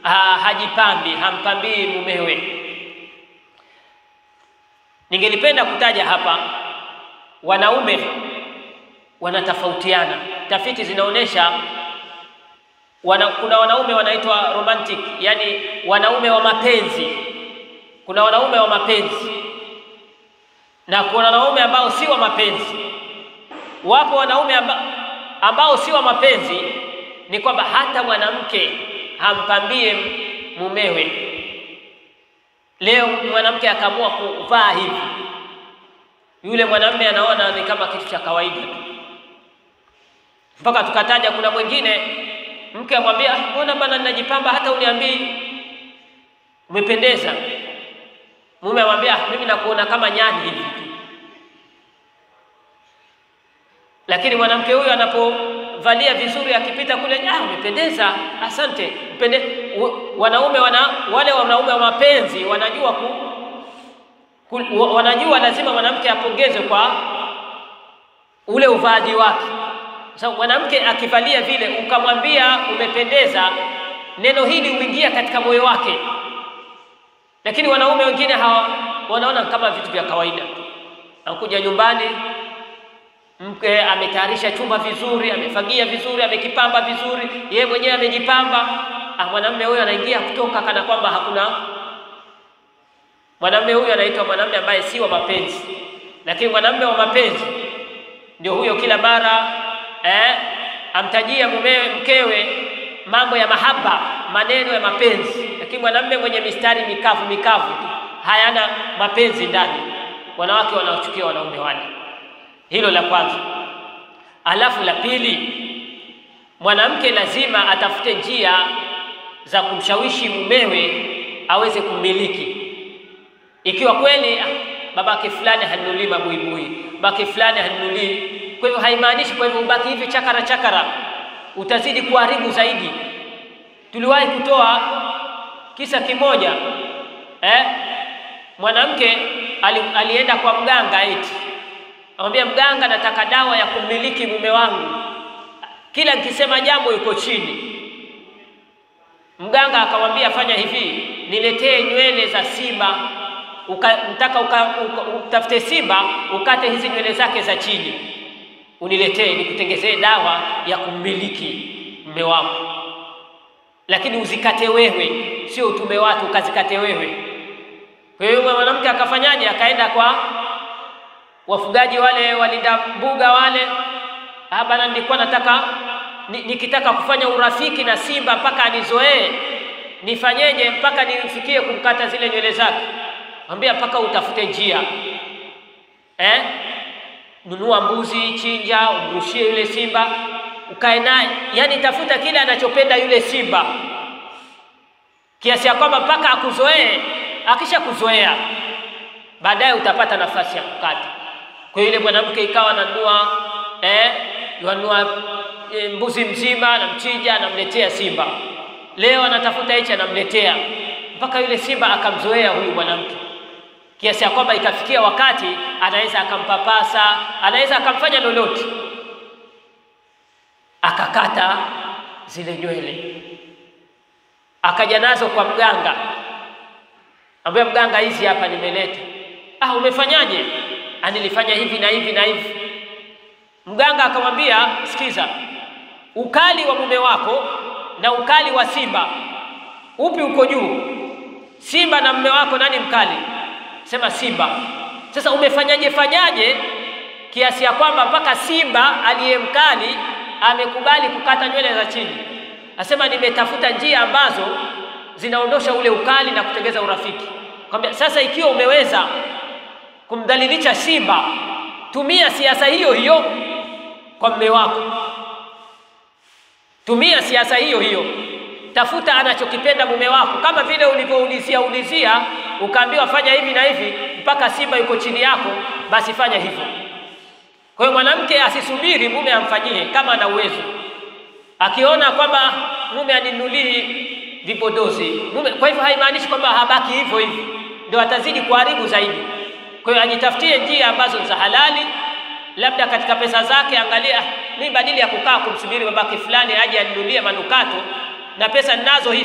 ha, hajipambi, hampambii mumewe. Ningelipenda kutaja hapa, wanaume wanatofautiana. Tafiti zinaonyesha wana, kuna wanaume wanaitwa romantic, yani wanaume wa mapenzi. Kuna wanaume wa mapenzi na kuna wanaume ambao si wa mapenzi. Wapo wanaume amba, ambao si wa mapenzi, ni kwamba hata mwanamke hampambie mumewe. Leo mwanamke akaamua kuvaa hivi, yule mwanamume anaona ni kama kitu cha kawaida tu, mpaka tukataja kuna mwingine mke amwambia, mbona bana ninajipamba hata uniambii umependeza. Mume amwambia, mimi nakuona kama nyani hivi lakini mwanamke huyu anapovalia vizuri akipita kule, ah, umependeza, asante, mpende. Wanaume wana wale wanaume wa mapenzi wanajua ku, ku, wanajua lazima mwanamke apongezwe kwa ule uvaaji wake. Sasa so, mwanamke akivalia vile ukamwambia umependeza, neno hili huingia katika moyo wake, lakini wanaume wengine hawa wanaona kama vitu vya kawaida. Anakuja nyumbani mke ametayarisha chumba vizuri, amefagia vizuri, amekipamba vizuri, yeye mwenyewe amejipamba. Ah, mwanamume huyo anaingia kutoka kana kwamba hakuna. Mwanamume huyo anaitwa mwanamume ambaye si wa mapenzi, lakini mwanamume wa mapenzi ndio huyo, kila mara eh, amtajia mumewe mkewe mambo ya mahaba, maneno ya mapenzi. Lakini mwanamume mwenye mistari mikavu mikavu tu hayana mapenzi ndani, wanawake wanaochukia wanaume wale hilo la kwanza. Alafu la pili, mwanamke lazima atafute njia za kumshawishi mumewe aweze kumiliki. Ikiwa kweli ah, babake fulani hanunulii mabuibui, babake fulani hanunulii, kwa hivyo haimaanishi kwa hivyo ubaki hivi chakara chakara, utazidi kuharibu zaidi. Tuliwahi kutoa kisa kimoja eh, mwanamke ali, alienda kwa mganga eti Amwambia mganga, nataka dawa ya kumiliki mume wangu, kila nikisema jambo yuko chini. Mganga akamwambia fanya hivi, niletee nywele za simba uka, mtaka uka, uka, utafute simba ukate hizi nywele zake za chini uniletee, nikutengezee dawa ya kummiliki mume wako, lakini uzikate wewe, sio utume watu ukazikate wewe. Kwa hiyo mwanamke akafanyaje? Akaenda kwa wafugaji wale walinda mbuga wale, ah bana, nilikuwa nataka nikitaka kufanya urafiki na simba mpaka anizoee, nifanyeje mpaka nifikie kumkata zile nywele zake? Mwambia mpaka utafute njia eh? Nunua mbuzi, chinja, umrushie yule simba, ukae naye, yani tafuta kile anachopenda yule simba, kiasi ya kwamba mpaka akuzoee. Akisha kuzoea, baadaye utapata nafasi ya kukata. Kwa yule mwanamke ikawa ananua eh, yanua e, mbuzi mzima anamchinja, anamletea simba. Leo anatafuta hichi, anamletea mpaka yule simba akamzoea huyu mwanamke, kiasi ya kwamba ikafikia wakati anaweza akampapasa, anaweza akamfanya lolote, akakata zile nywele, akaja nazo kwa mganga, ambaye mganga, hizi hapa nimeleta. Ah, umefanyaje? Nilifanya hivi na hivi na hivi. Mganga akamwambia, sikiza, ukali wa mume wako na ukali wa simba, upi uko juu? Simba na mume wako, nani mkali? Sema simba. Sasa umefanyaje fanyaje kiasi ya kwamba mpaka simba aliye mkali amekubali kukata nywele za chini? Asema nimetafuta njia ambazo zinaondosha ule ukali na kutengeza urafiki. Kwambia sasa, ikiwa umeweza kumdhalilisha simba, tumia siasa hiyo hiyo kwa mume wako. Tumia siasa hiyo hiyo, tafuta anachokipenda mume wako, kama vile ulivyoulizia ulizia ukaambiwa fanya hivi na hivi mpaka simba yuko chini yako, basi fanya hivyo. Kwa hiyo mwanamke asisubiri mume amfanyie, kama ana uwezo. Akiona kwamba mume aninulii vipodozi mume, kwa hivyo haimaanishi kwamba habaki hivyo hivyo, ndio atazidi kuharibu zaidi. Kwa hiyo ajitafutie njia ambazo za halali, labda katika pesa zake, angalia, mimi badili ya kukaa kumsubiri babake fulani aje aninulie manukato na pesa ninazo hizi,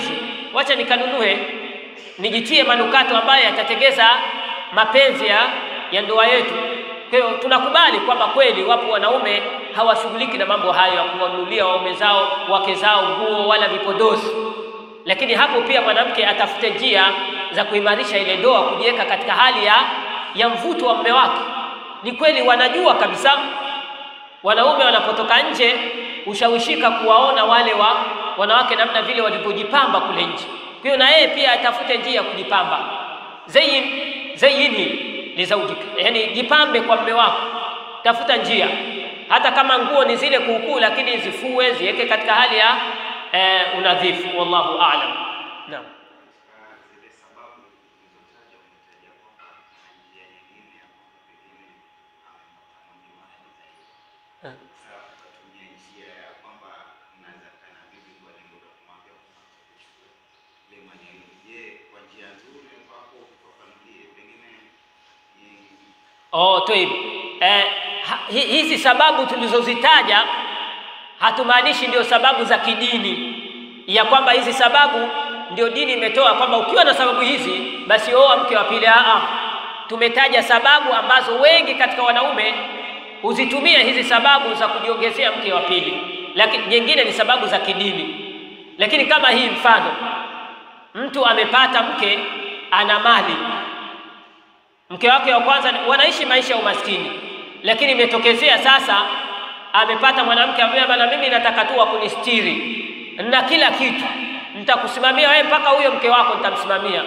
wacha nikanunue nijitie manukato ambayo yatatengeza mapenzi ya, ya ndoa yetu. Kwa hiyo tunakubali kwamba kweli wapo wanaume hawashughuliki na mambo hayo ya kuwanunulia waume zao wake zao nguo wala vipodozi, lakini hapo pia mwanamke atafute njia za kuimarisha ile ndoa, kujiweka katika hali ya, ya mvuto wa mume wake. Ni kweli wanajua kabisa wanaume wanapotoka nje ushawishika kuwaona wale wa wanawake namna vile walivyojipamba kule nje. Kwa hiyo na yeye pia atafute njia ya kujipamba. Zayin zayini lizaujika, yani jipambe kwa mume wako, tafuta njia, hata kama nguo ni zile kuukuu, lakini zifue, ziweke katika hali ya eh, unadhifu. Wallahu aalam. Naam. zile sababu ulizotaja umetaja kwamba kuna njia nyingine ambapo pengine amemwona zaidi. Eh. Sasa ukatumia njia ya kwamba unaweza kaa na bibi kwa lengo la kumwambia kwamba uchukue ile maneno. Je, kwa njia nzuri ambapo ufafanulie pengine ni- Oh, toib. Eh, ha- hi- hizi sababu tulizozitaja hatumaanishi ndio sababu za kidini, ya kwamba hizi sababu ndio dini imetoa kwamba ukiwa na sababu hizi basi oa mke wa pili. Aa, tumetaja sababu ambazo wengi katika wanaume huzitumia hizi sababu za kujiongezea mke wa pili, lakini nyingine ni sababu za kidini. Lakini kama hii mfano, mtu amepata mke ana mali mke wake wa kwanza wanaishi maisha ya umaskini, lakini imetokezea sasa amepata mwanamke ambaye bana, mimi nataka tu wakunistiri na kila kitu, nitakusimamia wewe mpaka huyo mke wako nitamsimamia.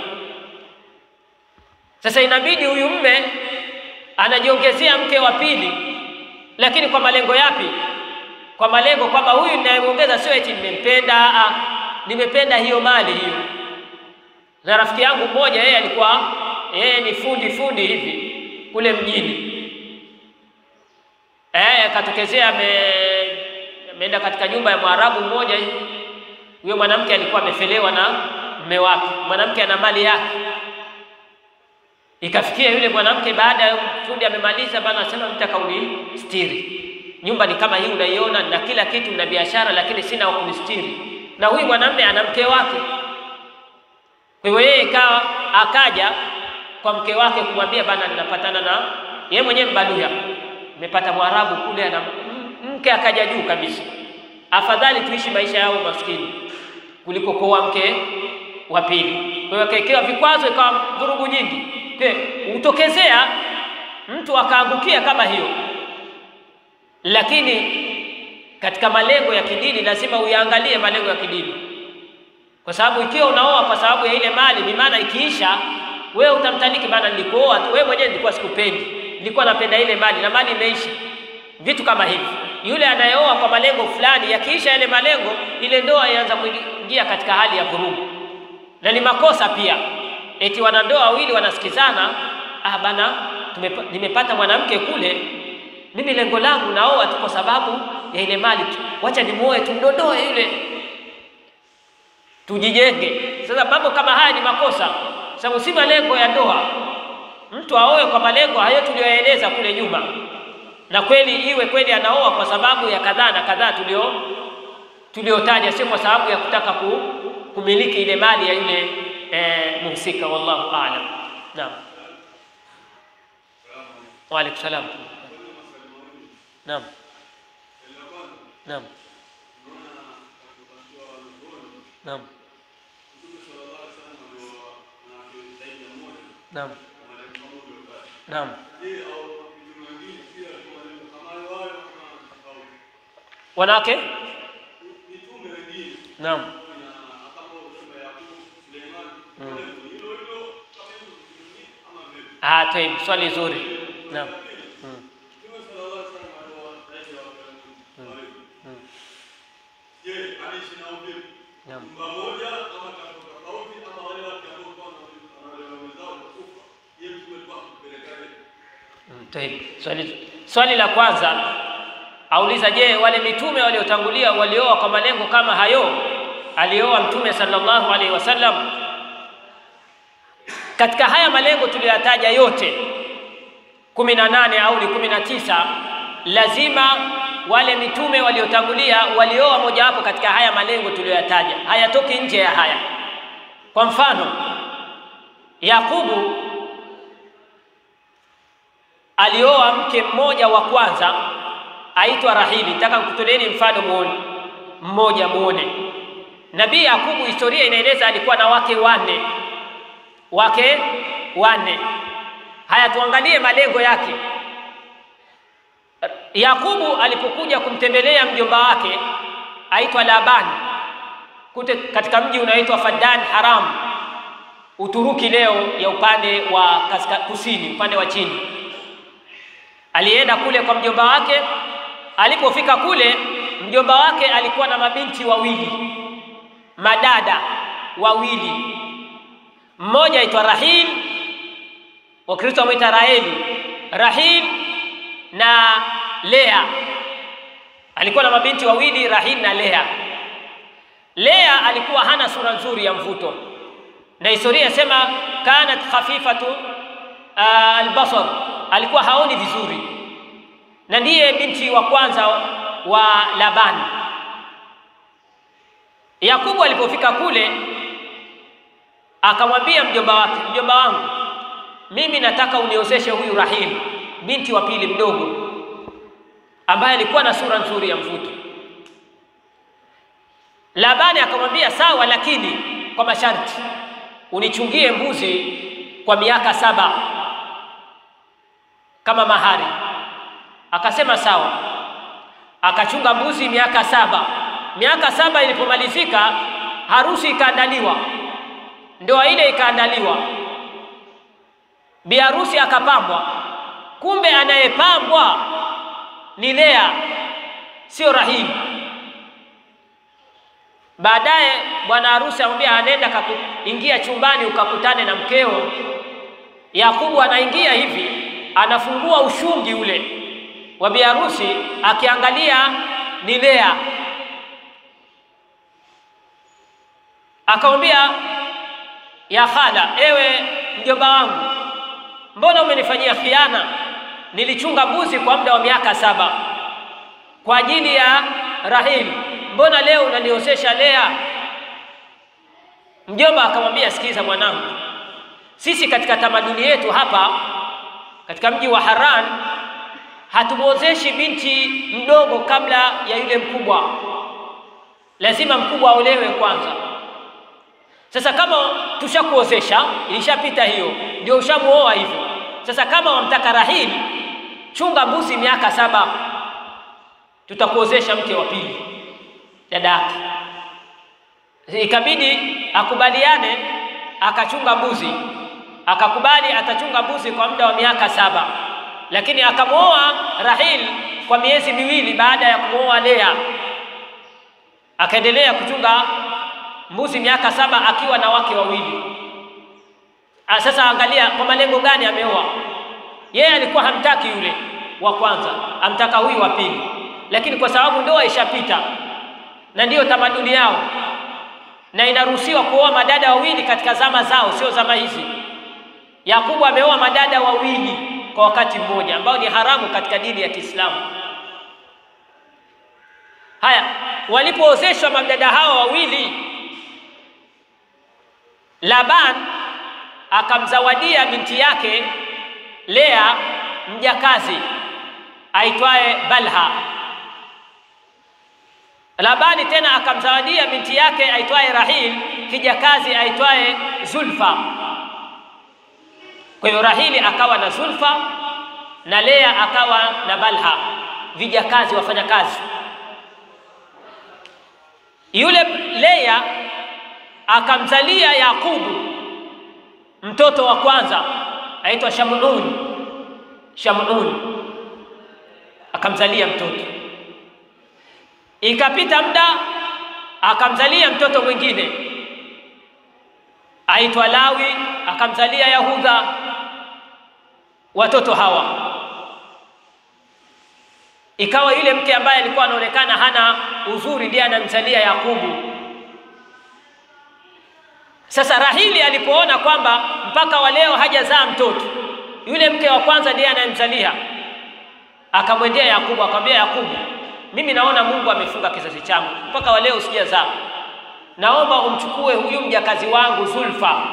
Sasa inabidi huyu mme anajiongezea mke wa pili, lakini kwa malengo yapi? Kwa malengo kwamba huyu ninayemwongeza sio eti nimempenda, aa, nimependa hiyo mali hiyo na rafiki yangu mmoja yeye alikuwa yeye ni fundi fundi hivi kule mjini eh, akatokezea ame- ameenda katika nyumba ya Mwarabu mmoja hivi. Huyo mwanamke alikuwa amefelewa na mume wake, mwanamke ana mali yake. Ikafikia yule mwanamke baada ya fundi amemaliza, bana anasema mtaka unistiri, nyumba ni kama hii unaiona, na kila kitu na biashara, lakini sina wa kunistiri. Na huyu mwanamume ana mke wake kwa hiyo yeye ikawa akaja kwa mke wake kumwambia bana, ninapatana na yeye mwenyewe mbaluya, nimepata mwarabu kule ana m- mke akaja juu kabisa. Afadhali tuishi maisha yao maskini kuliko kuoa mke wa pili. Kwa hiyo akawekewa vikwazo, ikawa vurugu nyingi. Kwa hiyo hutokezea mtu akaangukia kama hiyo, lakini katika malengo ya kidini lazima uyaangalie malengo ya kidini kwa sababu ikiwa unaoa kwa sababu ya ile mali, ni maana ikiisha wewe utamtaliki bana, nilikuoa tu, wewe mwenyewe nilikuwa sikupendi, nilikuwa napenda ile mali na mali imeisha. Vitu kama hivi, yule anayeoa kwa malengo fulani, yakiisha yale malengo, ile ndoa inaanza kuingia katika hali ya vurugu, na ni makosa pia. Eti wanandoa wawili wanasikizana, ah bana, tumepa, nimepata mwanamke kule, mimi lengo langu naoa tu kwa sababu ya ile mali tu, wacha nimuoe tumdondoe yule tujijenge. Sasa mambo kama haya ni makosa, sababu si malengo ya ndoa. Mtu aoe kwa malengo hayo tuliyoeleza kule nyuma, na kweli iwe kweli anaoa kwa sababu ya kadhaa na kadhaa tulio tuliotaja, sio kwa sababu ya kutaka ku, kumiliki ile mali ya yule eh, muhusika. Wallahu aalam. Naam, wa alaikum salam. Naam, naam, naam. Naam. Naam. Wanawake? Naam. Mm. Ah, tayeb, swali zuri. Naam. Mm. Mm. Naam. Mm, tayeb. Swali, swali la kwanza auliza, je, wale mitume waliotangulia walioa kwa malengo kama hayo alioa Mtume sallallahu alaihi wasallam? Katika haya malengo tuliyoyataja yote kumi na nane au ni kumi na tisa lazima wale mitume waliotangulia walioa mojawapo katika haya malengo tuliyoyataja, hayatoki nje ya haya. Kwa mfano, Yakubu alioa mke mmoja wa kwanza aitwa Rahili. Nataka kutoleeni mfano muone mmoja muone. Nabii Yakubu, historia inaeleza alikuwa na wake wanne, wake wanne. Haya, tuangalie malengo yake. Yakubu alipokuja kumtembelea mjomba wake aitwa Laban kute katika mji unaoitwa Fadan Haram, Uturuki leo ya upande wa kaska, kusini upande wa chini. Alienda kule kwa mjomba wake. Alipofika kule, mjomba wake alikuwa na mabinti wawili, madada wawili, mmoja aitwa Rahil, Wakristo wamwita Raheli, Rahil na Lea. Alikuwa na mabinti wawili, Rahil na Lea. Lea alikuwa hana sura nzuri ya mvuto, na historia inasema kanat khafifatu uh, albasar, alikuwa haoni vizuri, na ndiye binti wa kwanza wa Labani. Yakubu alipofika kule akamwambia mjomba wake, mjomba wangu, mimi nataka uniozeshe huyu Rahil, binti wa pili mdogo, ambaye alikuwa na sura nzuri ya mvuto. Labani akamwambia sawa, lakini kwa masharti, unichungie mbuzi kwa miaka saba kama mahari. Akasema sawa, akachunga mbuzi miaka saba. Miaka saba ilipomalizika, harusi ikaandaliwa, ndoa ile ikaandaliwa, bi harusi akapambwa. Kumbe anayepambwa ni Lea, sio Rahili. Baadaye bwana harusi amwambia, anenda kakuingia chumbani ukakutane na mkeo. Yakubu anaingia hivi, anafungua ushungi ule wa bi harusi, akiangalia ni Lea. Akamwambia, ya khala, ewe mjomba wangu, mbona umenifanyia khiana? Nilichunga mbuzi kwa muda wa miaka saba kwa ajili ya Rahili mbona leo unaniozesha Lea? Mjomba akamwambia, sikiza mwanangu, sisi katika tamaduni yetu hapa katika mji wa Haran hatumwozeshi binti mdogo kabla ya yule mkubwa, lazima mkubwa aolewe kwanza. Sasa kama tushakuozesha, ilishapita hiyo, ndio ushamuoa hivyo. Sasa kama wamtaka Rahili, chunga mbuzi miaka saba, tutakuozesha mke wa pili dada yake. Ikabidi akubaliane, akachunga mbuzi, akakubali atachunga mbuzi kwa muda wa miaka saba, lakini akamwoa Rahil kwa miezi miwili baada ya kumwoa Lea. Akaendelea kuchunga mbuzi miaka saba akiwa na wake wawili. Sasa angalia kwa malengo gani ameoa. Yeye alikuwa hamtaki yule wa kwanza, amtaka huyu wa pili, lakini kwa sababu ndoa ishapita na ndiyo tamaduni yao, na inaruhusiwa kuoa madada wawili katika zama zao, sio zama hizi. Yakubu ameoa madada wawili kwa wakati mmoja, ambao ni haramu katika dini ya Kiislamu. Haya, walipoozeshwa madada hawa wawili, Laban akamzawadia binti yake Lea mjakazi aitwaye Balha. Labani tena akamzawadia binti yake aitwaye Rahil kijakazi aitwaye Zulfa. Kwa hiyo Rahili akawa na Zulfa na Lea akawa na Balha, vijakazi wafanyakazi. Yule Lea akamzalia Yakubu mtoto wa kwanza aitwa Shamun. Shamun akamzalia mtoto Ikapita muda akamzalia mtoto mwingine aitwa Lawi, akamzalia Yahudha. Watoto hawa ikawa yule mke ambaye alikuwa anaonekana hana uzuri ndiye anamzalia Yakubu. Sasa Rahili alipoona kwamba mpaka wa leo hajazaa mtoto, yule mke wa kwanza ndiye anayemzalia, akamwendea Yakubu akamwambia, Yakubu, mimi naona Mungu amefunga kizazi changu mpaka wa leo sijazaa. naomba umchukue huyu mjakazi wangu Zulfa,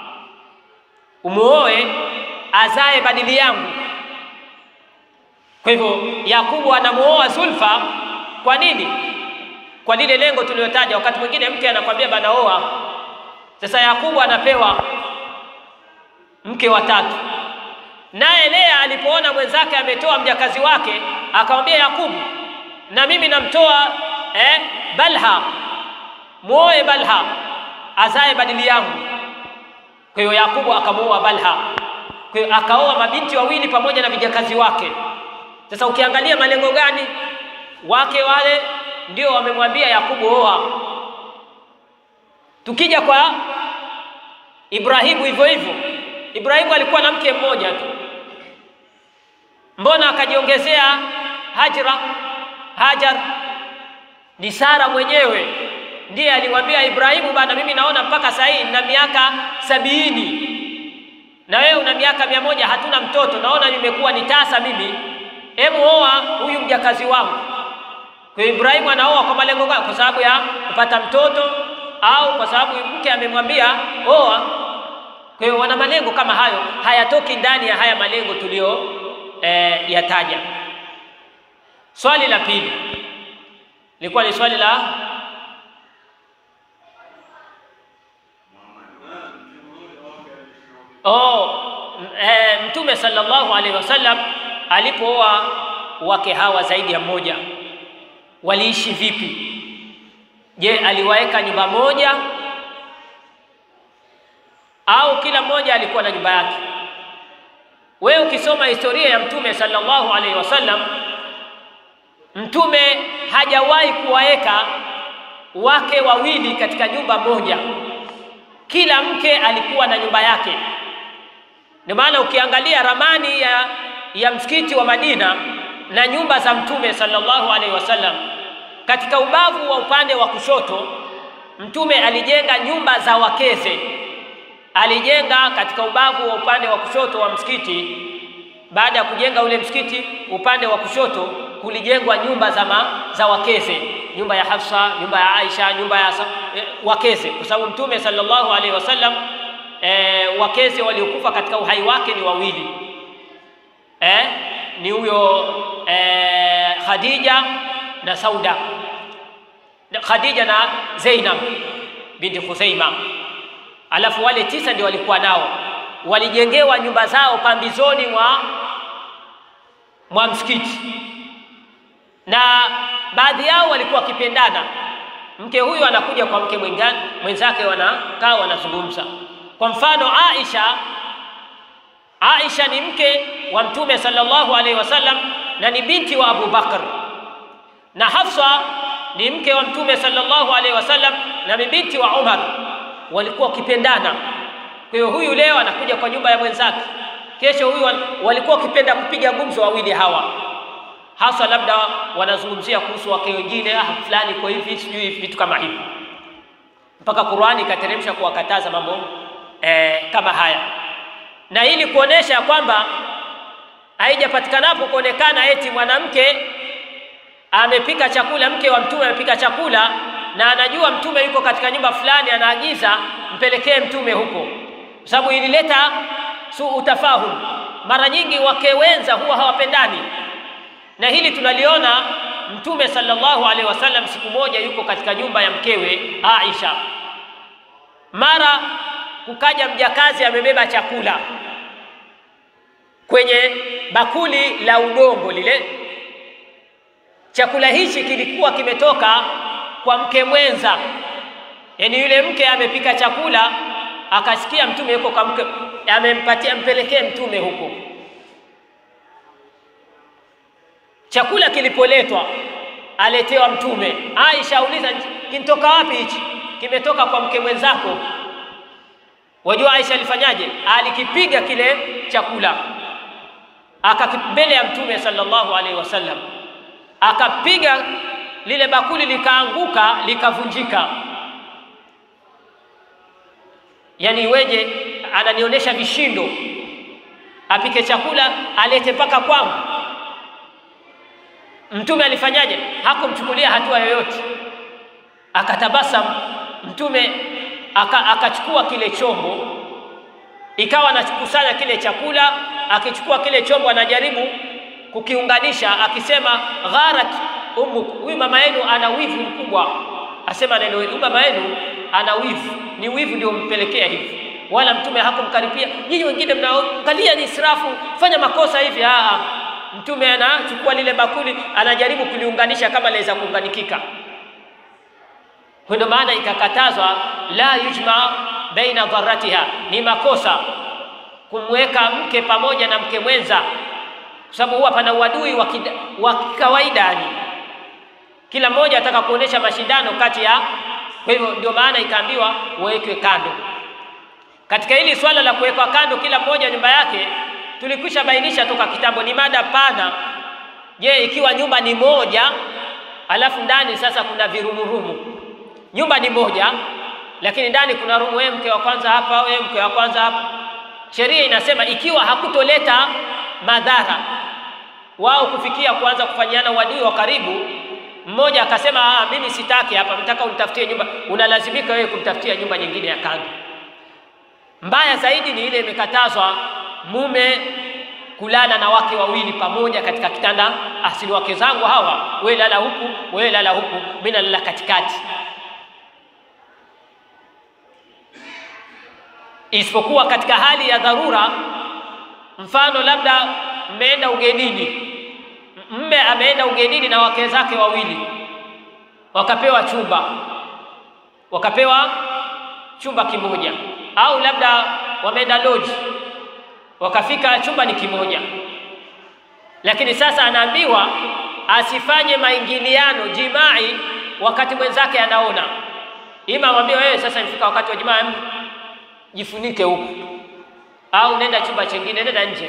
umuoe azae badili yangu. Kwa hivyo Yakubu anamuoa Zulfa. Kwa nini? Kwa lile lengo tuliyotaja. Wakati mwingine mke anakwambia bana oa. Sasa Yakubu anapewa mke wa tatu, naye Lea alipoona mwenzake ametoa mjakazi wake akamwambia Yakubu, na mimi namtoa eh, Balha, muoe Balha azae badili yangu. Kwa hiyo Yakubu akamuoa Balha, kwa hiyo akaoa mabinti wawili pamoja na vijakazi wake. Sasa ukiangalia malengo gani wake wale ndio wamemwambia Yakubu oa. Tukija kwa Ibrahimu hivyo hivyo, Ibrahimu alikuwa na mke mmoja tu, mbona akajiongezea Hajra? Hajar ni Sara mwenyewe ndiye alimwambia Ibrahimu, bana, mimi naona mpaka sasa hivi nina miaka sabini na wewe una miaka mia moja hatuna mtoto, naona nimekuwa ni tasa mimi, hebu oa huyu mjakazi wangu. Kwa hiyo Ibrahimu anaoa kwa malengo gani? Kwa sababu ya kupata mtoto au kwa sababu mke amemwambia oa? Kwa hiyo wana malengo kama hayo, hayatoki ndani ya haya malengo tuliyo eh, yataja. Swali la pili lilikuwa ni swali la oh, e, Mtume sallallahu alaihi wasallam alipooa wake hawa zaidi ya mmoja, waliishi vipi? Je, aliwaweka nyumba moja au kila mmoja alikuwa na nyumba yake? Wewe ukisoma historia ya Mtume sallallahu alaihi wasallam, Mtume hajawahi kuwaweka wake wawili katika nyumba moja. Kila mke alikuwa na nyumba yake. Ndio maana ukiangalia ramani ya, ya msikiti wa Madina na nyumba za Mtume sallallahu alaihi wasallam, katika ubavu wa upande wa kushoto Mtume alijenga nyumba za wakeze. Alijenga katika ubavu wa upande wa kushoto wa msikiti. Baada ya kujenga ule msikiti, upande wa kushoto kulijengwa nyumba za, ma, za wakeze, nyumba ya Hafsa, nyumba ya Aisha, nyumba ya eh, wakeze, kwa sababu Mtume sallallahu alaihi wasallam eh, wakeze waliokufa katika uhai wake ni wawili eh, ni huyo eh, Khadija na Sauda, Khadija na Zainab binti Khuzaima. Alafu wale tisa ndio walikuwa nao, walijengewa nyumba zao pambizoni mwa mwa msikiti, na baadhi yao walikuwa wakipendana. Mke huyu anakuja kwa mke mwenzake, wanakaa wanazungumza. Kwa mfano Aisha, Aisha ni mke wa Mtume sallallahu alaihi wasallam na ni binti wa Abu Bakr, na Hafsa ni mke wa Mtume sallallahu alaihi wasallam na ni binti wa Umar. Walikuwa wakipendana. Kwa hiyo huyu leo anakuja kwa nyumba ya mwenzake, kesho huyu walikuwa wakipenda kupiga gumzo wawili hawa, hasa labda wanazungumzia kuhusu wake wengine, ah, fulani kwa hivi, sijui vitu kama hivi, mpaka Qur'ani ikateremsha kuwakataza mambo eh, kama haya, na ili kuonesha kwamba haijapatikanapo kuonekana eti mwanamke amepika chakula, mke wa mtume amepika chakula na anajua mtume yuko katika nyumba fulani, anaagiza mpelekee mtume huko, kwa sababu ilileta su utafahum. Mara nyingi wake wenza huwa hawapendani, na hili tunaliona. Mtume sallallahu alaihi wasallam siku moja yuko katika nyumba ya mkewe Aisha, mara kukaja mjakazi amebeba chakula kwenye bakuli la udongo lile. Chakula hichi kilikuwa kimetoka kwa mke mwenza, yaani yule mke amepika chakula akasikia mtume yuko kwa mke, amempatia mpelekee mtume huko. Chakula kilipoletwa aletewa mtume, Aisha auliza kintoka wapi hichi? Kimetoka kwa mke mwenzako. Wajua Aisha alifanyaje? Alikipiga kile chakula akambele ya mtume sallallahu alaihi wasallam, akapiga lile bakuli likaanguka likavunjika. Yaani iweje? Ananionyesha vishindo, apike chakula alete mpaka kwangu. Mtume alifanyaje? Hakumchukulia hatua yoyote, akatabasam Mtume aka- akachukua kile chombo, ikawa anakusanya kile chakula, akichukua kile chombo anajaribu kukiunganisha, akisema gharat ummu, huyu mama yenu ana wivu mkubwa. Asema neno hili, huyu mama yenu ana wivu, ni wivu ndio mpelekea hivi. Wala mtume hakumkaripia. Nyinyi wengine mnaangalia ni israfu, fanya makosa hivi. Aa, mtume anachukua lile bakuli, anajaribu kuliunganisha kama laweza kuunganikika. Kwa ndio maana ikakatazwa la yujma baina dharatiha, ni makosa kumweka mke pamoja na mke mwenza, kwa sababu huwa pana uadui wa kida- wa kawaida yani kila mmoja ataka kuonesha mashindano kati ya. Kwa hivyo ndio maana ikaambiwa wawekwe kando. Katika hili swala la kuwekwa kando kila mmoja nyumba yake, tulikwisha bainisha toka kitambo, ni mada pana. Je, ikiwa nyumba ni moja alafu ndani sasa kuna virumurumu, nyumba ni moja lakini ndani kuna rumu, wewe mke wa kwanza hapa, wewe mke wa kwanza hapa. Sheria inasema ikiwa hakutoleta madhara wao kufikia kuanza kufanyiana uadui wa karibu, mmoja akasema ah, mimi sitaki hapa, nataka unitafutie nyumba, unalazimika wewe kumtafutia nyumba nyingine ya kando. Mbaya zaidi ni ile imekatazwa mume kulala na wake wawili pamoja katika kitanda. Asili wake zangu hawa, wewe lala huku, wewe lala huku, mimi nalala katikati. Isipokuwa katika hali ya dharura, mfano labda mmeenda ugenini, mme ameenda ugenini na wake zake wawili, wakapewa chumba, wakapewa chumba kimoja, au labda wameenda lodge, wakafika chumba ni kimoja, lakini sasa anaambiwa asifanye maingiliano jimai wakati mwenzake anaona, ima amwambie wewe, sasa imefika wakati wa jimaa, jifunike huku, au nenda chumba chingine, nenda nje.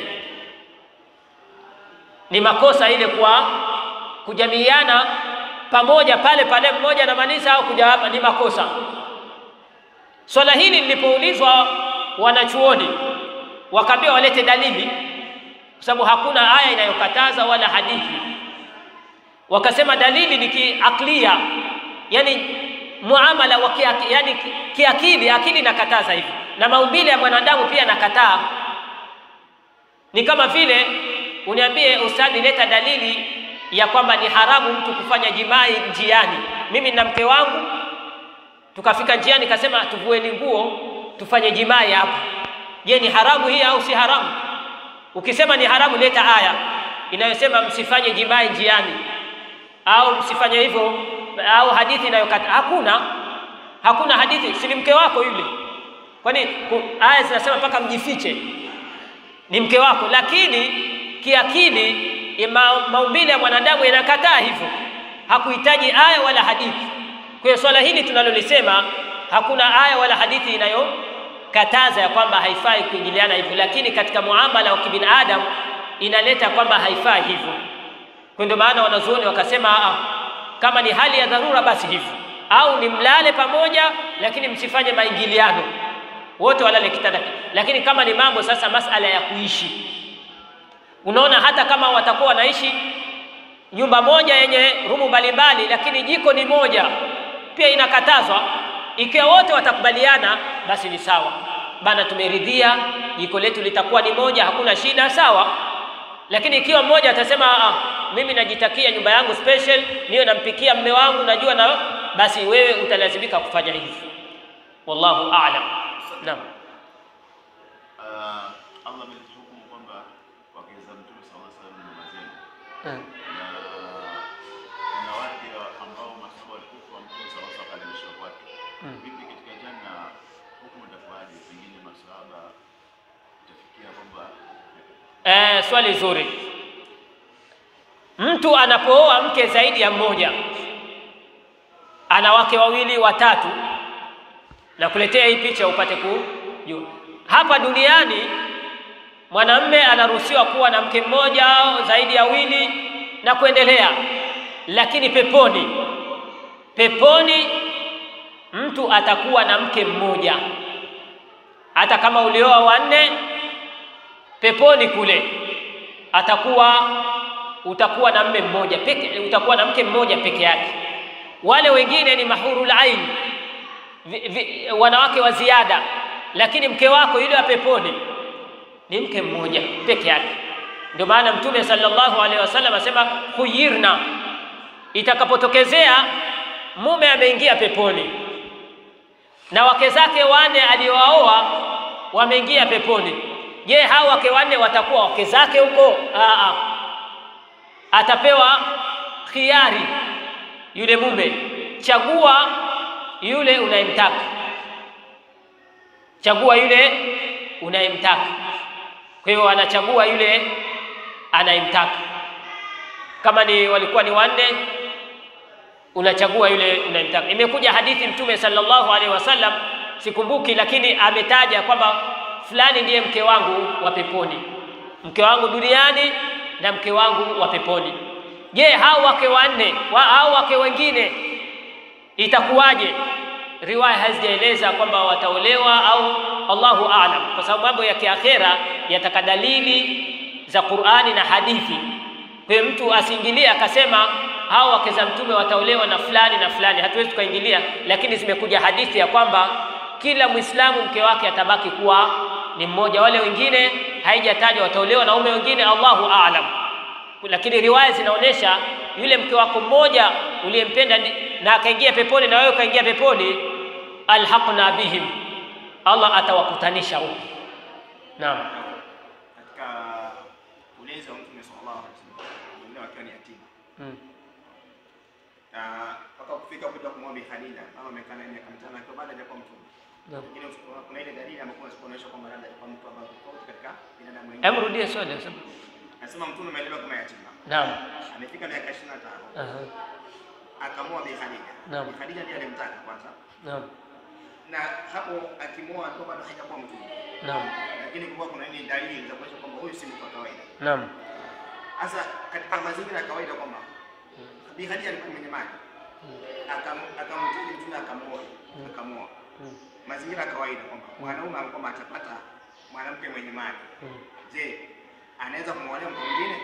Ni makosa ile kwa kujamiiana pamoja pale pale, mmoja anamaliza au kuja hapa, ni makosa. Swala hili lilipoulizwa wanachuoni, wakaambiwa walete dalili, kwa sababu hakuna aya inayokataza wala hadithi. Wakasema dalili ni kiaklia, yani muamala wa kiaki, yani kiakili, akili inakataza hivi, na maumbile ya mwanadamu pia nakataa. Ni kama vile uniambie ustadhi, leta dalili ya kwamba ni haramu mtu kufanya jimai njiani. Mimi na mke wangu tukafika njiani, kasema tuvueni nguo tufanye jimai hapa. Je, ni haramu hii au si haramu? Ukisema ni haramu, leta aya inayosema msifanye jimai njiani, au msifanye hivyo, au hadithi inayokata. Hakuna, hakuna hadithi. Si ni mke wako yule? Kwani aya zinasema mpaka mjifiche? Ni mke wako, lakini kiakili ma, maumbile ya mwanadamu yanakataa hivyo, hakuhitaji aya wala hadithi. Kwa hiyo swala hili tunalolisema, hakuna aya wala hadithi inayokataza ya kwamba haifai kuingiliana hivyo, lakini katika muamala wa kibinadamu inaleta kwamba haifai hivyo. Kwa ndio maana wanazuoni wakasema aa, kama ni hali ya dharura basi hivyo, au ni mlale pamoja, lakini msifanye maingiliano, wote walale kitanda. Lakini kama ni mambo sasa, masala ya kuishi Unaona, hata kama watakuwa wanaishi nyumba moja yenye rumu mbalimbali, lakini jiko ni moja, pia inakatazwa. Ikiwa wote watakubaliana, basi ni sawa bana, tumeridhia jiko letu litakuwa ni moja, hakuna shida, sawa. Lakini ikiwa mmoja atasema ah, mimi najitakia nyumba yangu special, niwe nampikia mme wangu, najua na basi, wewe utalazimika kufanya hivi. Wallahu a'lam. Naam. Uh, Allah ametuhukumu kwamba wake za Mtume sallallahu alaihi wasallam ni mama zenu, na kuna wake ambao masahaba walikufa Mtume sallallahu alaihi wasallam akalishwa kwake. Vipi katika janna hukumu itakuwaje? Pengine masahaba itafikia kwamba Eh, swali zuri. Mtu anapooa mke zaidi ya mmoja, ana wake wawili watatu, na kuletea hii picha upate kujua. Hapa duniani mwanamume anaruhusiwa kuwa na mke mmoja au zaidi ya wili na kuendelea, lakini peponi, peponi mtu atakuwa na mke mmoja, hata kama ulioa wanne peponi kule atakuwa utakuwa na mme mmoja peke, utakuwa na mke mmoja peke yake. Wale wengine ni mahurul ain, vi, vi, wanawake wa ziada, lakini mke wako yule wa peponi ni mke mmoja peke yake. Ndio maana Mtume sallallahu alaihi wasallam asema khuyirna, itakapotokezea mume ameingia peponi na wake zake wane aliowaoa wameingia peponi, je, hao wake wanne watakuwa wake zake huko? Aa, atapewa khiari yule mume, chagua yule unayemtaka, chagua yule unayemtaka. Kwa hiyo anachagua yule anayemtaka. Kama ni walikuwa ni wanne, unachagua yule unayemtaka. Imekuja hadithi Mtume sallallahu alaihi wasallam, sikumbuki, lakini ametaja kwamba fulani ndiye mke wangu wa peponi, mke wangu duniani na mke wangu wa peponi. Je, hao wake wanne wa, hao wake wengine itakuwaje? Riwaya hazijaeleza kwamba wataolewa au Allahu aalam, kwa sababu mambo ya kiakhera yataka dalili za Qur'ani na hadithi. Kwa hiyo mtu asiingilie akasema hao wake za mtume wataolewa na fulani na fulani, hatuwezi tukaingilia, lakini zimekuja hadithi ya kwamba kila Muislamu mke wake atabaki kuwa ni mmoja, wale wengine haijatajwa wataolewa na ume wengine, Allahu aalam. Lakini riwaya zinaonyesha yule mke wako mmoja uliyempenda na akaingia peponi na wewe ukaingia peponi, alhaqna bihim, Allah atawakutanisha huko. Naam. katika ulezi wa Mtume sallallahu alaihi wasallam mwenyewe akiwa ni yatima Mm. na mpaka kufika kuja kumwomba Khadija mama amekaa naye miaka mitano akiwa bado hajakuwa mtume. Naam. Lakini usiku- kuna ile dalili ambayo inaonyesha kwamba labda alikuwa mtu ambaye tofauti katika binadamu Hebu wengine. rudie swali sasa. Anasema mtume amelelewa kama yatima. Naam. Amefika miaka 25 Aha. akamwoa Bi Khadija. Naam. Bi Khadija ndiye alimtaka kwanza. Naam. Na hapo akimwoa alikuwa bado hajakuwa mtume. Naam. Lakini kulikuwa kuna ile dalili za kuonyesha kwamba huyu si mtu wa kawaida. Naam. Sasa katika mazingira ya kawaida kwamba Bi Khadija alikuwa mwenye mali. Akam- Akamtaji mtume akamuoa. Akamuoa. Mm. Mazingira ya kawaida kwamba mwanaume kwamba atapata mwanamke mwenye mali. Mm. Je, anaweza kumwolewa mtu mwingine?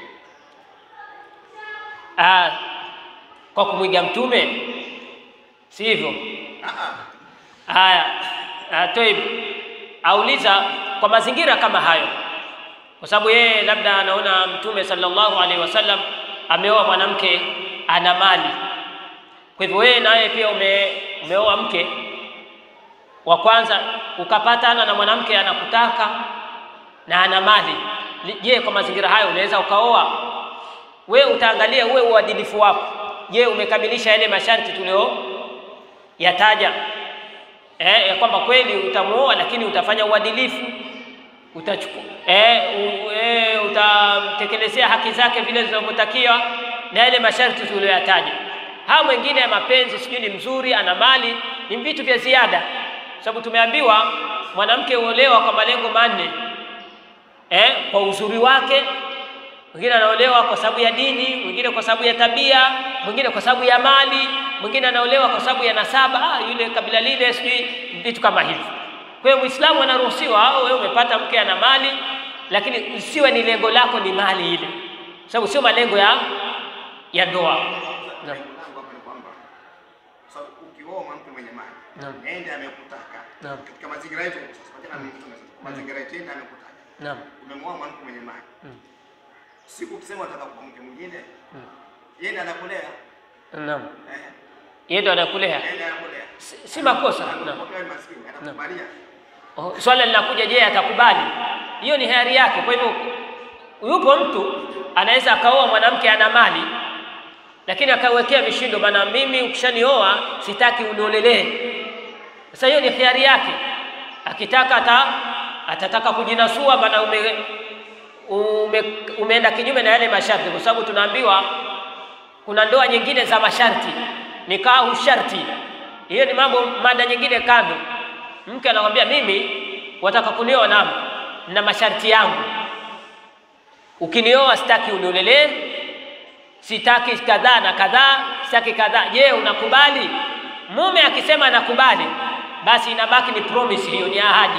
Ah, kwa kumwiga mtume si hivyo? Ah ah. Haya, ah, Toib auliza kwa mazingira kama hayo, kwa sababu yeye labda anaona mtume sallallahu alaihi wasallam ameoa mwanamke ana mali, kwa hivyo wewe naye pia ume, umeoa mke wa kwanza ukapatana na mwanamke anakutaka na ana mali. Li- Je, kwa mazingira hayo unaweza ukaoa? Wewe utaangalia uwe uadilifu wako. Je, umekamilisha yale masharti tulio yataja eh, ya kwamba kweli utamuoa lakini utafanya uadilifu utachukua eh, u, eh, utamtekelezea haki zake vile zinavyotakiwa na yale masharti tuliyoyataja. Hao mwingine ya mapenzi sijui ni mzuri, ana mali, ni vitu vya ziada, sababu tumeambiwa mwanamke huolewa kwa malengo manne eh, kwa uzuri wake, mwingine anaolewa kwa sababu ya dini, mwingine kwa sababu ya tabia, mwingine kwa sababu ya mali, mwingine anaolewa kwa sababu ya nasaba, ah, yule kabila lile, sijui vitu kama hivi. Kwa hiyo Muislamu anaruhusiwa, au wewe umepata mke ana mali, lakini usiwe ni lengo lako ni mali ile, sababu sio malengo ya ya ndoa. Naam. Lengo langu hapa ni kwamba kwa sababu ukioa mwanamke mwenye mali, Naam. ende amekutaka. Naam. Katika mazingira yetu sasa, pamoja na mtume sasa, kwa mazingira yetu ende amekutaka. Naam. Umemwoa mwanamke mwenye mali. Mm. Siku ukisema unataka kwa mke mwingine, Mm. yeye ndiye anakulea. Naam. Eh, Yeye ndo anakulea, yeye ndiye anakulea. si, si makosa. Naam. Anakuwa wewe maskini, anakubalia. Oh, Swala linakuja, je, atakubali? Hiyo ni hiari yake. Kwa hivyo yupo mtu anaweza akaoa mwanamke ana mali, lakini akawekea mishindo, maana mimi ukishanioa sitaki uniolelee. Sasa hiyo ni hiari yake, akitaka ata, atataka kujinasua, maana ume, ume, umeenda kinyume na yale masharti, kwa sababu tunaambiwa kuna ndoa nyingine za masharti, nikahu sharti. Hiyo ni mambo mada nyingine kando. Mke anakwambia mimi wataka kunioa, naam, na masharti yangu. Ukinioa sitaki uniolelee, sitaki kadhaa na kadhaa, sitaki kadhaa. Je, unakubali? Mume akisema anakubali, basi inabaki ni promise, hiyo ni ahadi.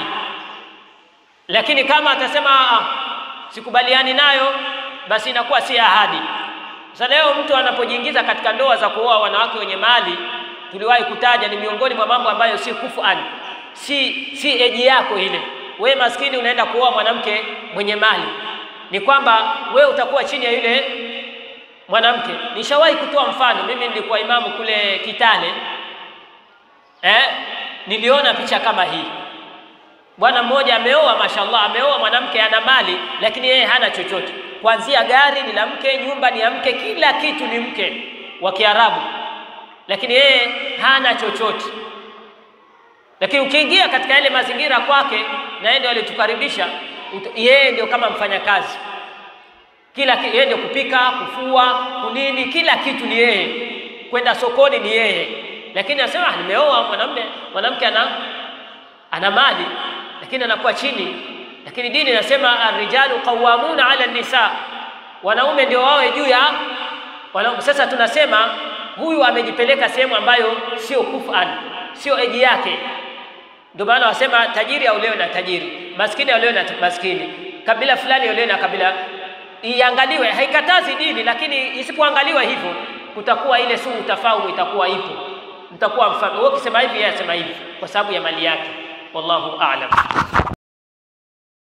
Lakini kama atasema "Ah, sikubaliani nayo, basi inakuwa si ahadi. Sasa leo mtu anapojiingiza katika ndoa za kuoa wanawake wenye mali, tuliwahi kutaja, ni miongoni mwa mambo ambayo si kufan, si si eji yako ile. We maskini unaenda kuoa mwanamke mwenye mali, ni kwamba we utakuwa chini ya yule mwanamke. Nishawahi kutoa mfano, mimi nilikuwa imamu kule Kitale eh, niliona picha kama hii. Bwana mmoja ameoa, mashallah, ameoa mwanamke ana mali, lakini yeye hana chochote. Kuanzia gari ni la mke, nyumba ni ya mke, kila kitu ni mke wa Kiarabu, lakini yeye hana chochote. Lakini ukiingia katika yale mazingira kwake, na yeye ndio alitukaribisha, ut- yeye ndio kama mfanyakazi kila ki- yeye ndio kupika, kufua, kunini, kila kitu ni yeye. Kwenda sokoni ni yeye, lakini anasema "Ah, nimeoa mwanamume, mwanamke ana ana mali lakini anakuwa chini. Lakini dini inasema arrijalu qawwamuna ala nisa, wanaume ndio wawe juu ya wanaume. Sasa tunasema huyu amejipeleka sehemu ambayo sio kufan, sio eji yake. Ndio maana wasema tajiri aolewe na tajiri, maskini aolewe na maskini, kabila fulani aolewe na kabila. Iangaliwe, haikatazi dini, lakini isipoangaliwa hivyo, kutakuwa ile suu tafaumu itakuwa ipo, mtakuwa mfano. Wewe ukisema hivi, yeye asema hivi, kwa sababu ya mali yake. Wallahu a'lam.